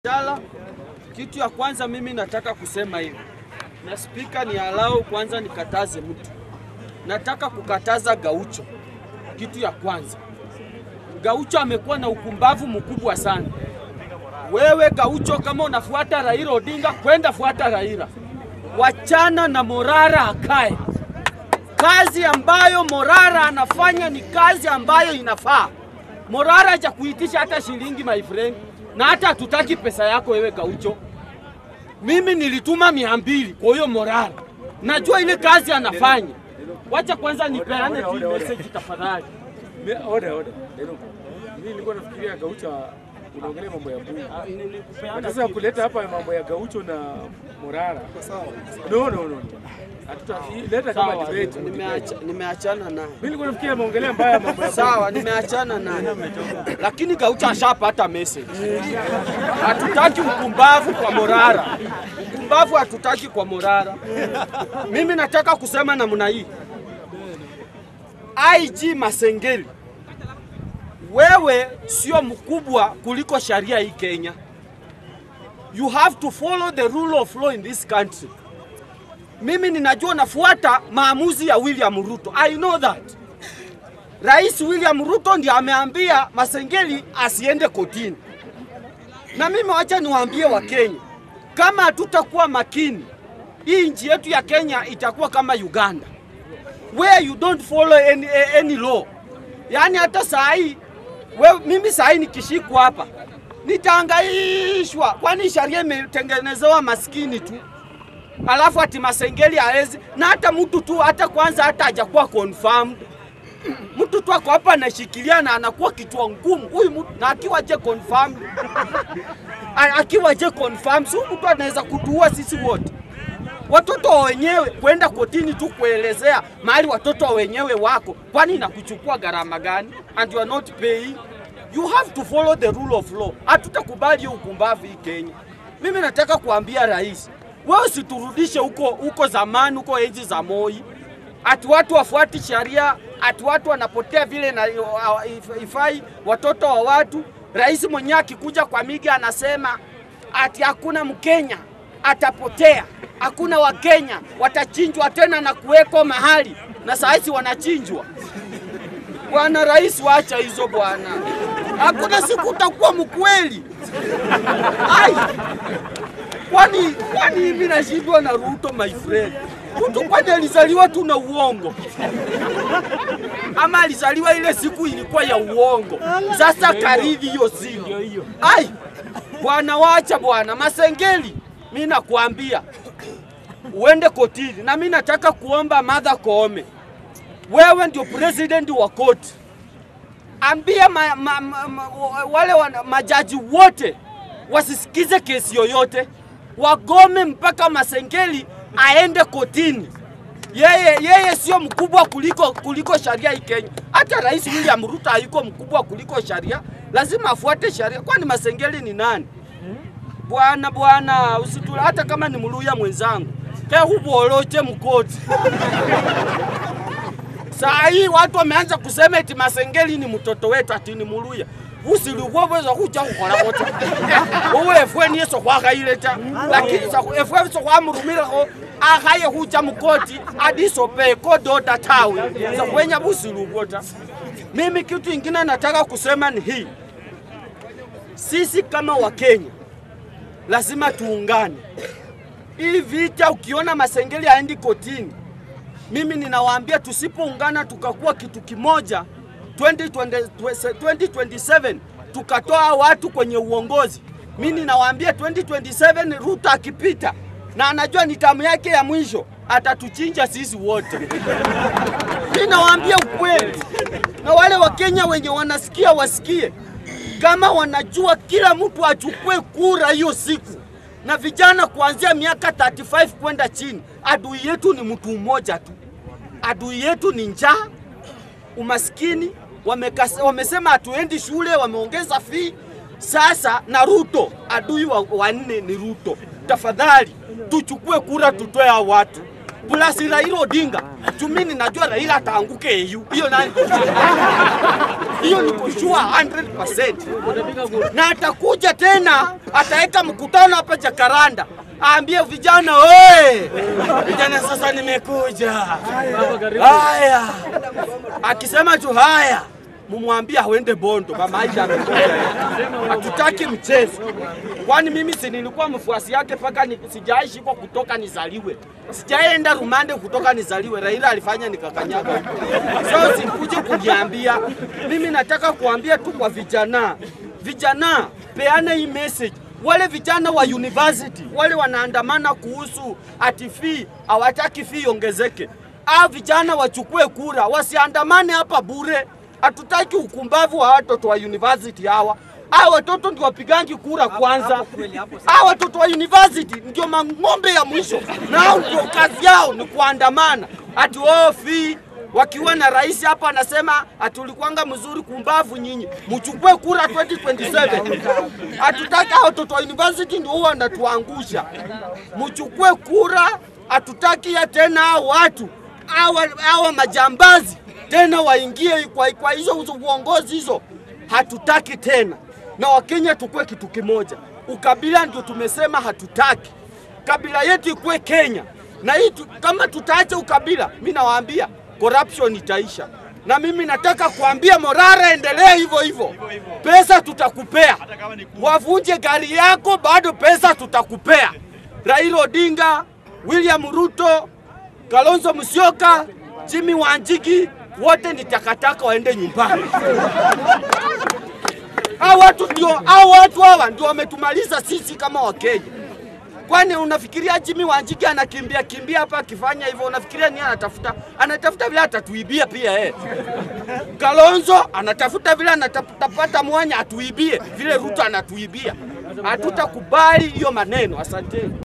Jala, kitu ya kwanza mimi nataka kusema hivi, na spika ni alau kwanza nikataze mtu, nataka kukataza Gaucho. Kitu ya kwanza, Gaucho amekuwa na ukumbavu mkubwa sana. Wewe Gaucho, kama unafuata Raila Odinga, kwenda fuata Raila, wachana na Morara akae. Kazi ambayo Morara anafanya ni kazi ambayo inafaa. Morara haja kuitisha hata shilingi my friend, na hata hatutaki pesa yako wewe Gaucho. Mimi nilituma mia mbili kwa hiyo Morara, najua ile kazi anafanya. Wacha kwanza nipeane tu message tafadhali. Mi- Oda, oda. Neno. Mimi nilikuwa nafikiria Gaucho unaongelea mambo ya bunge. Na Sasa kuleta hapa mambo ya Gaucho na Morara. No, no, no. Hatuta leta kama Sawa, debate. nimeacha, nimeachana naye. Mimi nilikuwa nafikiria maongelea mbaya mambo ya Sawa, nimeachana naye, lakini Gaucho ashapata message. Hatutaki ukumbavu kwa Morara, ukumbavu hatutaki kwa Morara. Mimi nataka kusema namna hii, IG Masengeli, wewe sio mkubwa kuliko sharia hii Kenya. You have to follow the rule of law in this country. Mimi ninajua nafuata maamuzi ya William Ruto. I know that. Rais William Ruto ndiye ameambia Masengeli asiende kotini. Na mimi wacha niwaambie Wakenya, kama hatutakuwa makini, hii nchi yetu ya Kenya itakuwa kama Uganda where you don't follow any, any law. Yaani hata saa hii wewe, mimi saa hii nikishikwa hapa nitaangaishwa, kwani sharia imetengenezewa maskini tu alafu ati Masengeli haezi na hata mtu tu hata kwanza hata hajakuwa confirmed mtu tu ako hapa anashikilia na anakuwa kichwa ngumu huyu mtu, na akiwa je confirmed A- akiwa je confirmed, si huyu mtu anaweza kutuua sisi wote. Watoto wa wenyewe kwenda kotini tu kuelezea mahali watoto wa wenyewe wako, kwani inakuchukua gharama gani? And you are not paying. You have to follow the rule of law. Hatutakubali hiyo ukumbavu hii Kenya. Mimi nataka kuambia rais, wewe usiturudishe huko huko zamani, huko enzi za Moi, ati watu wafuati sheria, ati watu wanapotea vile na if- ifai watoto wa watu. Rais mwenyewe akikuja kwa miga anasema ati hakuna Mkenya atapotea, hakuna Wakenya watachinjwa tena na kuwekwa mahali, na saa hizi wanachinjwa. Bwana rais, wacha hizo bwana, hakuna siku utakuwa mkweli. Ai, kwani kwani hivi nashindwa na Ruto my friend. Mtu kwani alizaliwa tu na uongo ama alizaliwa ile siku ilikuwa ya uongo? Sasa karidhi hiyo siku. Ai, bwana, wacha bwana Masengeli, mi nakwambia uende kotini, na mi nataka kuomba Martha Koome, wewe ndio president wa koti ambia ma, ma, ma, ma, wale wana, majaji wote wasisikize kesi yoyote, wagome mpaka Masengeli aende kotini. Yeye, yeye sio mkubwa kuliko, kuliko sharia hii Kenya. Hata Rais William Ruto hayuko mkubwa kuliko sharia, lazima afuate sharia. Kwani Masengeli ni nani? Bwana bwana, usitula hata kama ni mluya mwenzangu kehuboloche mkoti Saa hii watu wameanza kusema eti Masengeli ni mtoto wetu ati ni muluya usilubwobweza kuja kukhola kota uwe efwe niye sokhwakhaileta lakini sa- efwe sokhwamurumilekho akhaye khucha mukoti adisope kodota tawe sokhwenya busilubwo ta mimi kitu ingine nataka kusema ni hii sisi kama wakenya lazima tuungane hii vita ukiona Masengeli aendi kotini mimi ninawaambia tusipoungana tukakuwa kitu kimoja 2020 2027 tukatoa watu kwenye uongozi, mimi ninawaambia 2027 Ruto akipita na anajua ni tamu yake ya mwisho, atatuchinja sisi wote. Mimi nawaambia ukweli, na wale Wakenya wenye wanasikia wasikie, kama wanajua kila mtu achukue kura hiyo siku, na vijana kuanzia miaka 35 kwenda chini, adui yetu ni mtu mmoja tu adui yetu ni njaa, umaskini. Wamekas, wamesema hatuendi shule, wameongeza fee. Sasa na Ruto, adui wa wanne ni Ruto. Tafadhali tuchukue kura, tutoe hao watu. plus Raila Odinga. Tumini najua Raila ataanguke EU. Hiyo nani? Hiyo niko sure 100%. Na atakuja tena ataweka mkutano hapa Jakaranda. Aambie vijana oe, vijana sasa nimekuja. Haya, akisema tu haya, mumwambie awende Bondo, mama Aisha amekuja. Hatutaki mchezo, kwani mimi si nilikuwa mfuasi yake mpaka ni, sijaishi kwa kutoka nizaliwe, sijaenda rumande kutoka nizaliwe. Raila alifanya nikakanyaga huko, so sikuje kuniambia. Mimi nataka kuambia tu kwa vijana, vijana peana hii message wale vijana wa university wale wanaandamana kuhusu ati fee hawataki fee iongezeke. Hao vijana wachukue kura, wasiandamane hapa bure. Hatutaki ukumbavu wa watoto wa university hawa. Hao watoto ndio wapigangi kura kwanza. Hao watoto wa university ndio mang'ombe ya mwisho, na hao ndio kazi yao ni kuandamana ati oh, fee wakiwa na rais hapa anasema atulikuanga mzuri kumbavu nyinyi, mchukue kura 2027. Hatutaki hao watoto wa university ndio huwa wanatuangusha. Mchukue kura, hatutaki ya tena hao watu hawa hawa majambazi tena waingie kwa, kwa hizo uongozi hizo, hatutaki tena. Na Wakenya tukue kitu kimoja, ukabila ndio tumesema hatutaki. Kabila yetu ikuwe Kenya na hii tu, kama tutaacha ukabila, mi nawaambia corruption itaisha. Na mimi nataka kuambia Morara, endelee hivyo hivyo, pesa tutakupea. Wavunje gari yako, bado pesa tutakupea. Raila Odinga, William Ruto, Kalonzo Musyoka, Jimmy Wanjigi, wote ni takataka, waende nyumbani. Hao watu ndio, hao watu hawa ndio wametumaliza sisi kama Wakenya. Kwani unafikiria Jimmy Wanjigi anakimbia kimbia hapa akifanya hivyo, unafikiria nini anatafuta? Anatafuta vile atatuibia pia eh. Kalonzo anatafuta vile anatapata mwanya atuibie vile Ruto anatuibia. Hatutakubali hiyo maneno. Asanteni.